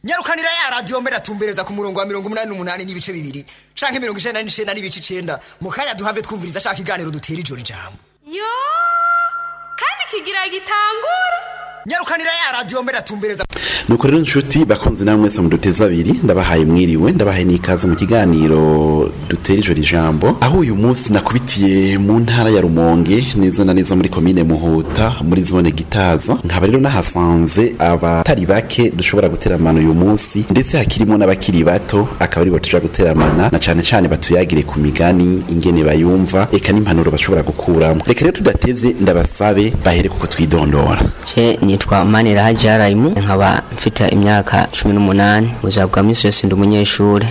nyarukanira ya radiyo mbere atumbereza ku murongo wa mirongo umunani n'umunani n'ibice bibiri canke mirongo icenda n'icenda n'ibice icenda mu kanya duhave twumviriza ashaka iganiro dutera ijoro ijambo yo kandi kigira gitangura nyarukanira ya radiyo mbere atumbereza nuko rero nshuti bakunze namwe mwese muduteze abiri ndabahaye mwiriwe ndabahaye n'ikaze mu kiganiro dutera ijoro ijambo aho uyu munsi nakubitiye mu ntara ya rumonge neza na neza muri komine muhuta muri zone gitaza nkaba rero nahasanze abatari bake dushobora guteramana uyu munsi ndetse hakirimo n'abakiri bato akaba aribo tuja guteramana na cane cane batuyagire ku migani ingene bayumva eka n'impanuro bashobora gukuramo reka rero tudatevye ndabasabe bahere kuko twidondora Je nitwa Manira Jarayimu nkaba mfite imyaka cumi n'umunani mu buzima bwa misi yose ndi umunyeshuri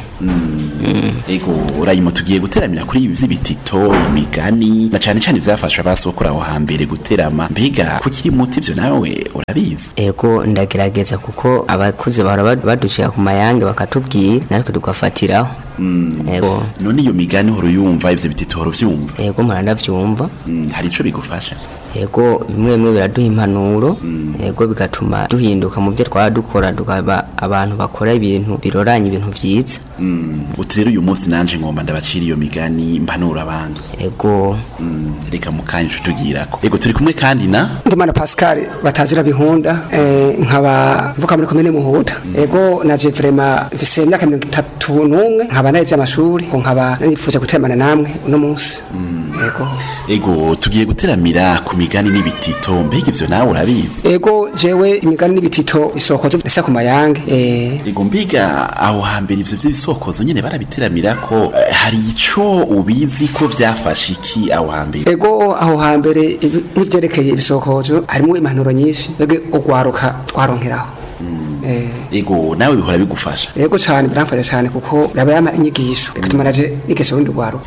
ego urayimo tugiye guteramira kuri ibi vy'ibitito imigani na cane cane ivyafasha abasokora aho hambere guterama mbega kukiri muto ivyo nawe urabizi ego ndagerageza kuko abakuze bahora bad- baducira ku mayange bakatubwira natwe tugafatiraho ego none iyo migani uhora uyumva ivyo bitito uhora uvyumva ego mpora ndavyumva Mm, hari ico bigufasha ego bimwe bimwe biraduha impanuro ego bigatuma duhinduka mu byo twaba dukora tukaba abantu bakora ibintu biroranye ibintu vyiza Mm, uti rero uyu munsi nanje ngomba ndabacira iyo migani mpanura abandi ego Mm, reka mukanya ico tugirako ego turi kumwe kandi na ndimana pascal batazira bihunda eh, nkaba mvuka muri komine muhuta ego naje vrema mfise imyaka mirongo itatu n'umwe nkaba naheje amashuri ngo nkaba nifuje guteramana namwe uno munsi ego ego tugiye guteramira ku migani n'ibitito mbega ivyo nawe urabizi ego jewe imigani n'ibitito bisokoje bisa ku mayange eh, ego mbiga aho hambere ivyo vy'ibisokozo nyene barabiteramirako eh, hari ico ubizi ko vyafashe iki aho hambere ego aho hambere ibi- nk'ivyerekeye ibisokozo harimo impanuro nyinshi ege ugwaruka twaronkeraho eh, ego nawe bihora bigufasha ego cane biramfasha cane kuko biraba yama inyigisho bigatuma naje nigisha urundi rwaruka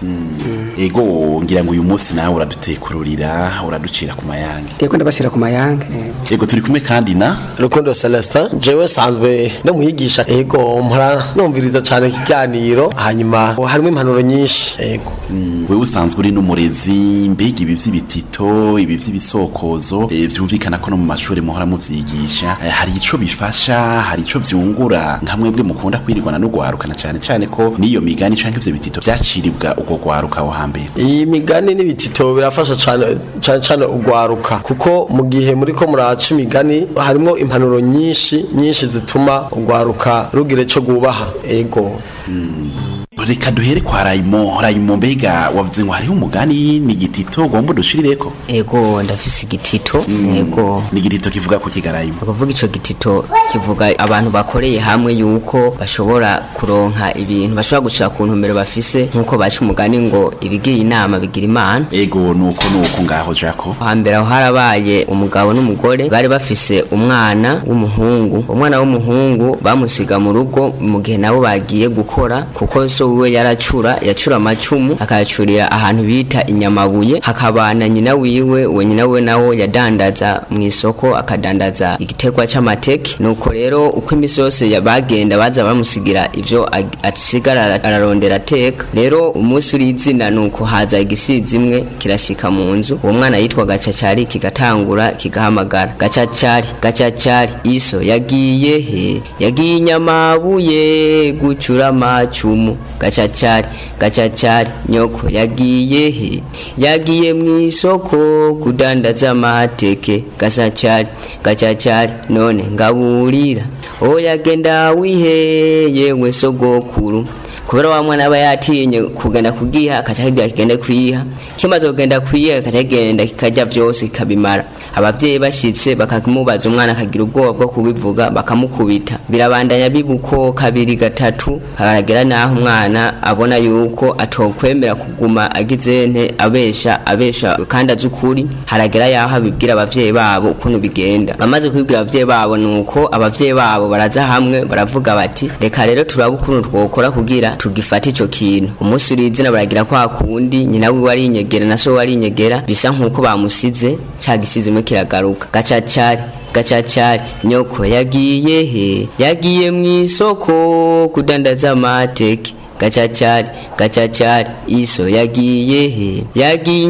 ego ngira ngo uyu munsi nawe uradutekururira uraducira ku mayange ego ndabashyira ku mayange eh. ego turi kumwe kandi na rukundo celestin jewe sanzwe ndamuhigisha ego mpora numviriza cane ikiganiro hanyuma harimo impanuro nyinshi ego Mm, wewe usanzwe uri n'umurezi mbega ibi vy'ibitito ibi vy'ibisokozo eh, vyumvikana ko no mu mashuri muhora muvyigisha Eh, hari ico bifasha hari ico vyungura nka mwebwe mukunda kwirirwana no gwarukana cane cane ko n'iyo migani canke ivyo bitito vyaciribwa uko gwaruka aho hambere iyi migani n'ibitito birafasha cane cane cane ugwaruka kuko mu gihe muriko muraca imigani harimo impanuro nyinshi nyinshi zituma ugwaruka rugira ico gubaha ego reka duhere kwa rayimo rayimo mbega wavuze ngo hariho umugani ni igitito ugomba udushirireko ego ndafise igitito ego ni igitito kivuga ku kigarayimo ukuvuga ico gitito kivuga abantu bakoreye hamwe yuko bashobora kuronka ibintu bashobora gushira ku ntumbero bafise nk'uko baca umugani ngo ibigiye inama bigira imana ego nuko nuko ngaho jako hambere aho harabaye umugabo n'umugore bari bafise umwana w'umuhungu umwana w'umuhungu bamusiga mu rugo mu gihe nabo bagiye gukora kuko so wiwe yaracura yacura amacumu akayacurira ahantu bita inyamabuye hakabana nyina wiwe uwo nyina we nawo yadandaza mu isoko akadandaza igitegwa c'amateke nuko rero uko imisi yose ya- bagenda baza bamusigira ivyo ag- asigara ara- ararondera ateka rero umunsi uri izina nuko haza igisizi imwe kirashika mu nzu uwo mwana yitwa gacacari kigatangura kigahamagara gacacari gacacari iso yagiye he yagiye inyamabuye gucura amacumu gacacari gacacari nyoko yagiye he yagiye mu isoko kudandaza amateke gacacari gacacari none ngaburira oya genda wihe yewe sogokuru kubera wa mwana aba yatinye kugenda kugiha akaca kigira kigende kwiha kimaze kugenda kwiha akaca kigenda kikarya vyose kikabimara abavyeyi bashitse bakamubaza umwana akagira ubwoba bwo kubivuga bakamukubita birabandanya bibuko kabiri gatatu haragera naho umwana abona yuko atokwemera kuguma agize nte abesha abesha kandi azi ukuri haragera yaho abibwira abavyeyi babo ukuntu bigenda bamaze kubibwira abavyeyi babo nuko abavyeyi babo baraza hamwe baravuga bati reka rero turabe ukuntu twokora kugira tugifata ico kintu umunsi uri izina baragira kwa kundi nyina wiwe ari inyegera na so wari inyegera bisa nkuko bamusize ca gisizi imwe kiragaruka gacacari gacacari nyoko yagiye he yagiye mu isoko kudandaza amateke gacacari gacacari iso yagiye he yagiye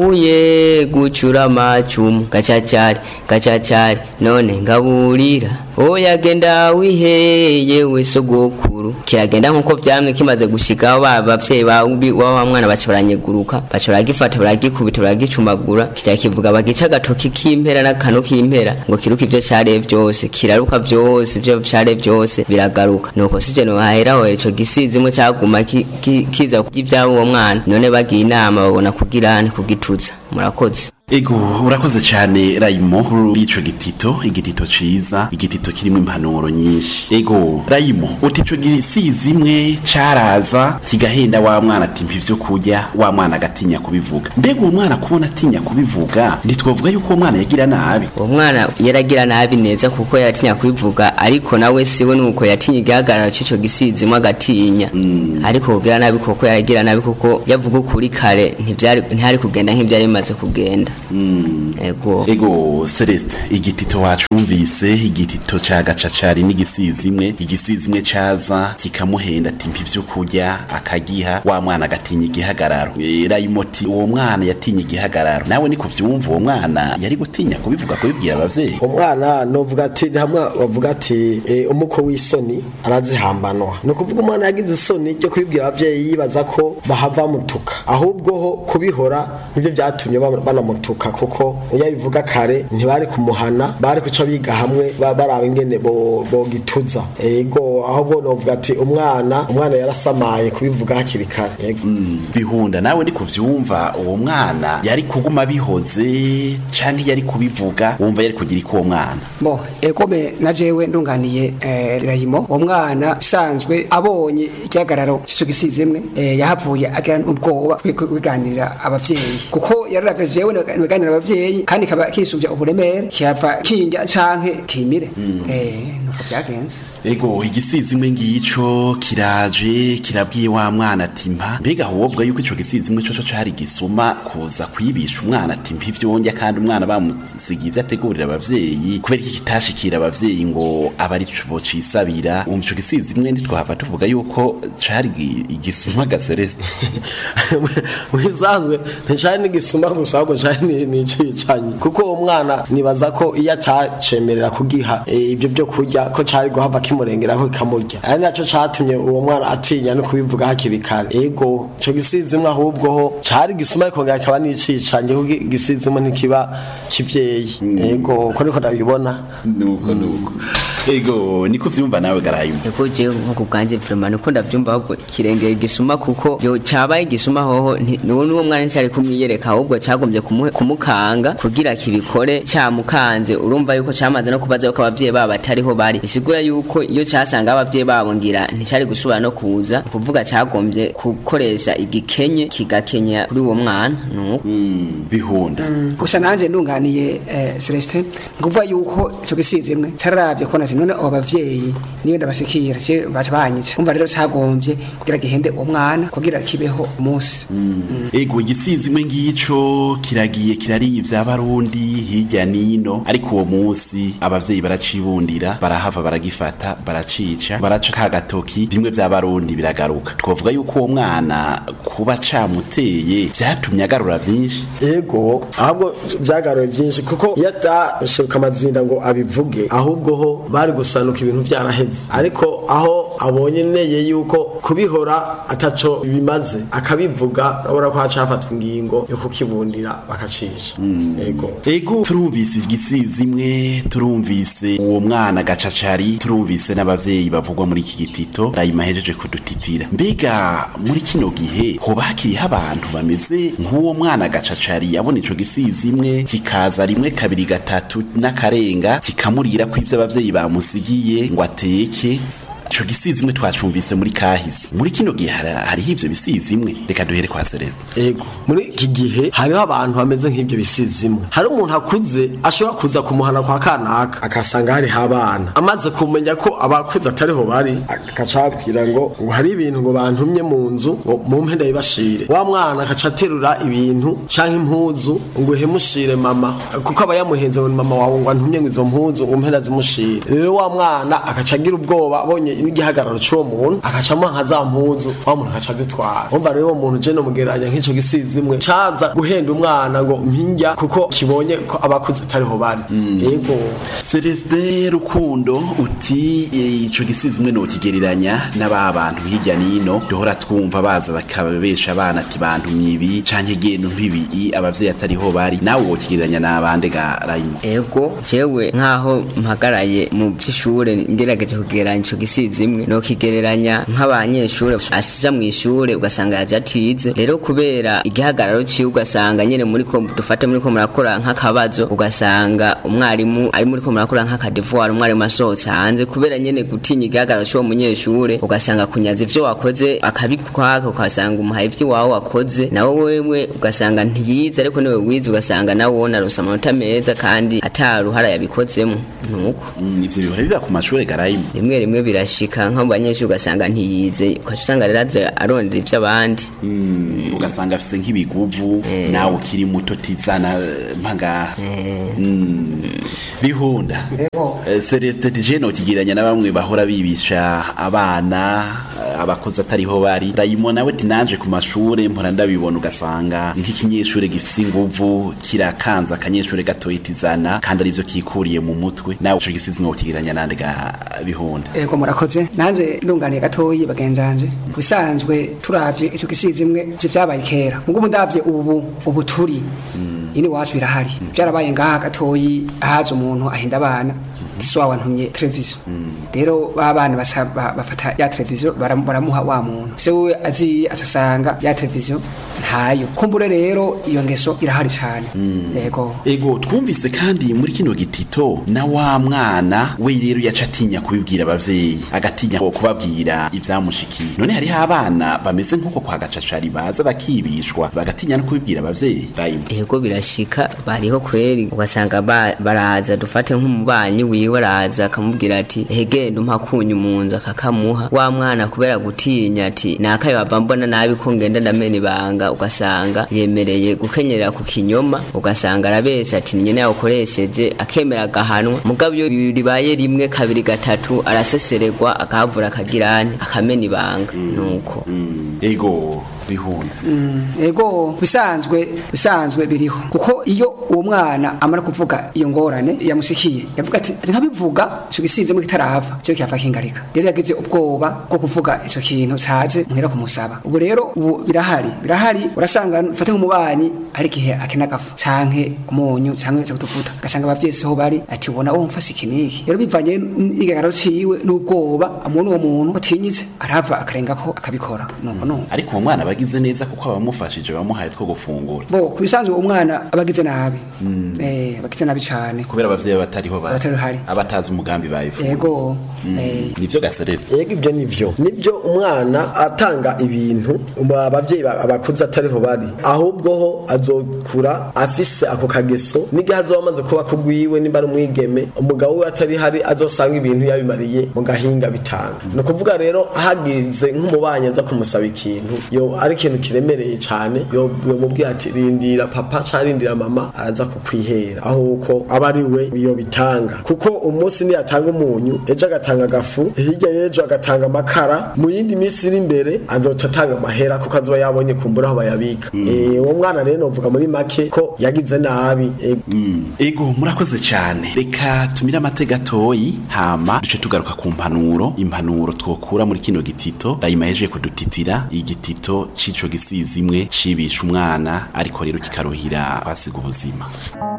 inyamabuye gucura amacumu gacacari gacacari none ngaburira oya genda wiheye we sogokuru kiragenda nkuko vyamye kimaze gushika ba bavyeyi ba wa mwana baca baranyeguruka baca baragifata baragikubita baragicumagura kica kivuga bagica agatoki k'impera n'akano k'impera ngo kiruka ivyo care vyose kiraruka vyose ivyo care vyose biragaruka nuko sije no haheraho ico gisizi imwe caguma ki- ki- kiza kugira uwo mwana none bagiye inama babona kugirane kugituza murakoze Ego urakoze cyane Rayimo kuri ico gitito igitito ciza igitito kirimo impanuro nyinshi ego Rayimo uti ico gisizi imwe caraza kigahenda wa mwana ati mpa ivyo kurya wa mwana agatinya kubivuga mbega uwo mwana kubona atinya kubivuga ntitwovuga yuko uwo mwana yagira nabi uwo mwana yaragira nabi neza kuko yaratinya kubivuga ariko nawe siwe nuko yatinya igihagararo cy'ico gisizimo agatinya ariko kugira nabi kuko yaragira nabi kuko yavuga ukuri kare ntivyari ntihari kugenda nk'ivyari bimaze kugenda ego ego Celeste igitito wacumvise igitito ca gacacari n'igisizi imwe igisizi imwe caza kikamuhenda ati mpa ivyo kurya akagiha wa mwana agatinya igihagararo Eh, Rayimo ati uwo mwana yatinya igihagararo nawe ni kuvyumva uwo mwana yari gutinya kubivuga kubibwira abavyeyi umwana novuga ati hamwe bavuga ati eh, umuko w'isoni arazihambanwa ni ukuvuga umwana yagize isoni ryo kubibwira abavyeyi yibaza ko bahava mutuka ahubwo ho kubihora nibyo byatumye bam- banamutuka kuko iyo abivuga kare ntibari kumuhana bari kuca biga hamwe ba- baraba ingene bo- bogituza ego ahubwo novuga ati umwana umwana yarasamaye kubivuga hakiri kare yego bihunda nawe ni kuvyumva uwo mwana yari kuguma bihoze canke yari kubivuga wumva yari kugira iki uwo mwana bo egome na jewe ndunganiye eh, rayimo uwo mwana bisanzwe abonye igihagararo c'ico gisizemwe eh, yahavuye agira ubwoba bwo kubiganirira abavyeyi kuko yararavye jewe nibaganira abavyeyi kandi kaba kisuvya uburemere kiyava kinja canke kimire eh, nuko vyagenze ego igisizi imwe ngico kiraje kirabwiye wa mwana ati mpa mbega wovuga yuko ico gisizi imwe coco cari gisuma kuza kwibisha umwana ati mpa ivyo wonja kandi umwana bamusigiye ivyo ategurira abavyeyi kubera iki kitashikira abavyeyi ngo aba ari co cisabira wumva ico gisizi imwe ntitwahava tuvuga yuko cari gi- igisuma ga Celeste wisanzwe nticari n'igisuma gusa ahubwo cari n'icicanyi kuko uwo mwana nibaza ko iyo atacemerera kugiha eh, ibyo byo kurya ko cari guhava kimurengeraho kikamurya ari naco catumye uwo mwana atinya no kubivuga hakiri kare ego ico gisizimwe ahubwo ho cari igisuma kikongera kikaba n'icicanyi kuko igisizimwe ntikiba kivyeyi ego ko niko ndabibona nuko nuko ego niko vyumva nawe garayimo ego je nko kubwanje vraiment niko ndavyumva ahubwo kirengera igisuma kuko yo cabaye igisuma hoho nti- nuwo nuwo mwana ncari kumwiyereka ahubwo cagombye kumuhe- kumukanga kugira kibikore camukanze urumva yuko camaze no kubaza yuko abavyeyi babo batariho bari bisigura yuko iyo casanga abavyeyi babo ngira nticari gusubira no kuza kuvuga cagombye gukoresha igikenye kigakenya kuri uwo mwana nuko bihunda gusa nanje ndunganiye eh, Celestin nguvuga yuko ico gisizemwe cararavye kubona ati none abo bavyeyi niyo ndabashikira ce baca banyica umva rero cagombye kugira gihende uwo mwana kugira kibeho umunsi ego igisizi imwe ngico kiragiye kirariye ivya barundi hirya nino ariko uwo munsi abavyeyi baracibundira barahava baragifata baracica baraca ka gatoki bimwe vya barundi biragaruka twovuga yuko uwo mwana kuba camuteye vyatumye agarura vyinshi ego ahubwo byagaruye byinshi kuko iyo atashibuka amazinda ngo abivuge ahubwo ho bari gusanuka ibintu byaraheze ariko aho abonye neye yuko kubihora ataco bimaze akabivuga urabona ko haca hafatwa ingingo yo kukibundira bakacisha ego ego turumvise igisizi imwe turumvise uwo mwana gacacari turumvise n'abavyeyi bavugwa muri iki gitito rayima hejeje kudutitira mbega muri kino gihe hoba hakiriho abantu bameze nk'uwo mwana gacacari yabona ico gisizi imwe kikaza rimwe kabiri gatatu n'akarenga kikamurira ko ivyo abavyeyi bamusigiye ngo ateke ico gisizi imwe twacumvise muri kahise muri kino gihe hari- hariho ivyo bisizi imwe reka duhere kwa Celeste ego muri iki gihe hariho abantu bameze nk'ibyo bisizimwe hari umuntu akuze ashobora kuza kumuhana kwa kanaka akasanga hariho abana amaze kumenya ko abakuze atariho bari agaca ababwira ngo ngo hari ibintu ngo bantumye mu nzu ngo mumpe ndabibashire wa mwana agaca aterura ibintu canke impuzu ngo uhemushire mama kuko aba yamuhenze ngo ni mama wawe ngo antumye ngo izo mpuzu ngo mpe ndazimushire rero wa mwana agaca agira ubwoba abonye n'igihagararo c'uwo muntu akacamo nka za mpuzu wa muntu akaca azitwara umva rero uwo muntu je nomugereranya nk'ico gisizi imwe caza guhenda umwana ngo mpinjya kuko kibonye ko abakuze atariho bari yego celestin rukundo uti eh, ico gisizi imwe nokigereranya n'aba bantu hirya nino duhora twumva baza bakabesha abana ati bantumye ibi canke genda mpibi abavyeyi atariho bari nawe wokigereranya n'abande ga rayimo ego jewe nkaho mpagaraye mu by'ishure ngerageje kugereranya ico gisizi imwe nokigereranya nk'abanyeshure asija mu ishure ugasanga yaje atize rero kubera igihagararo ciwe ugasanga nyene muri ko dufate muri ko murakora nk'akabazo ugasanga umwarimu ari muri ko murakora nk'akadevoir umwarimu asohotse hanze kubera nyene gutinya igihagararo c'uwo munyeshure ugasanga kunyaza ivyo wakoze akabikwaka ugasanga umuhaye ivyo wawe wakoze nawe wewe ugasanga ntiyize ariko niwe wize ugasanga nawe wona aronse amanota meza kandi ataruhara yabikozemo nuko Mm, ivyo bihora biba ku mashure ga rayimo rimwe rimwe birashika nko mu banyeshuri ugasanga ntiyize ukaca usanga rero aza arondera ivy'abandi Mm, ugasanga afise nk'ibiguvu nawe ukiri muto tizana eh, mpaga Mm. bihunda Eh, celestin tije nokigereranya na bamwe bahora bibisha abana eh, abakozi atariho bari rayimo nawe ati nanje ku mashure mpora ndabibona ugasanga nk'ikinyeshure gifise inguvu kirakanza akanyeshure gatoya tizana kandi arivyo kikuriye mu mutwe nawe ico gisizi mwokigereranya nande ga bihunda ego murakoze nanje ndunganiye gatoyi bagenzanje bisanzwe turavye ico gisizi imwe ivyo vyabaye kera mugo ubu ndavye ubu ubu turi ini wacu birahari byarabaye ngaha gatoyi haje umuntu ahinda abana gisowa wantumye televiziyo rero ba bana basa- ba- bafata ya televiziyo baram- baramuha wa muntu se we aziye acasanga ya televiziyo ntayo kumbure rero iyo ngeso irahari cyane yego ego twumvise kandi muri kino gitito na wa mwana we rero yaca atinya kubibwira abavyeyi agatinya ko kubabwira ivyamushikiye none hariho abana bameze nk'uko kwa gacacari baza bakibishwa bagatinya no kubibwira abavyeyi rayimo ego birashika bariho kweri ugasanga ba- baraza dufate nk'umubanyi wiwe araza akamubwira ati hegenda umpa kunyu mu nzu akakamuha wa mwana kubera gutinya ati nakayo bava mbona nabi ko ngenda ndamena ibanga ugasanga yemereye gukenyera ku kinyoma ugasanga arabesha ati nyene yawukoresheje akemera agahanwa mugabo iyo ribaye rimwe kabiri gatatu araseseregwa akahavura akagirane akamena ibanga nuko ego bihunda ego bisanzwe bisanzwe biriho kuko iyo uwo mwana amara kuvuga iyo ngorane yamusikiye yavuga ati "Ati nkabivuga ico gisizemo kitarahava cyo kihafa kingarika rero yagize ubwoba bwo kuvuga ico kintu caje muhera kumusaba ubu rero ubu birahari birahari urasanga ufate nk'umubanyi hari igihe akena agafu canke umunyu canke cyo kutuvuta ugasanga abavyeyi siho bari ati ubona wo mfase iki niki rero bivanye n'igihagararo ciwe n'ubwoba amubona uwo muntu atinyitse arava akarengako akabikora nuko nuko ariko uwo mwana bagize neza kuko abamufashije bamuhaye two gufungura bo kubisanzwe umwana abagize nabi eh abagize nabi cyane kubera abavyeyi batariho bari Abatariho hari. abatazi umugambi bayifuza yego eh nivyo ga celestin yego ibyo nivyo nivyo umwana atanga ibintu umu- abavyeyi ba- abakuze atariho bari ahubwo ho azokura afise ako kageso n'igihe azoba amaze kuba kugwiwe nimba ari umwigeme umugabo we atari hari azosanga ibintu yabimariye mu gahinga bitanga ni ukuvuga rero hagize nk'umubanyi aza kumusaba ikintu yo ari ikintu kiremereye cyane yo yomubwira ati rindira papa cyangwa rindira mama araza kukwihera ahubwo aba ari we iyo bitanga kuko umunsi niyatanga umunyu ejo agatanga agafu hirya y'ejo agatanga amakara mu yindi minsi iri imbere azoca atanga amahera kuko azoba yabonye kumbura aho bayabika Eh, uwo mwana rero novuga muri make ko yagize nabi Eh, ego murakoze cyane reka tumire amatega gatoyi hama duce tugaruka ku mpanuro impanuro twokura muri kino gitito rayima yeje kudutitira igitito c'ico gisizi imwe cibisha umwana ariko rero kikaruhira basiga ubuzima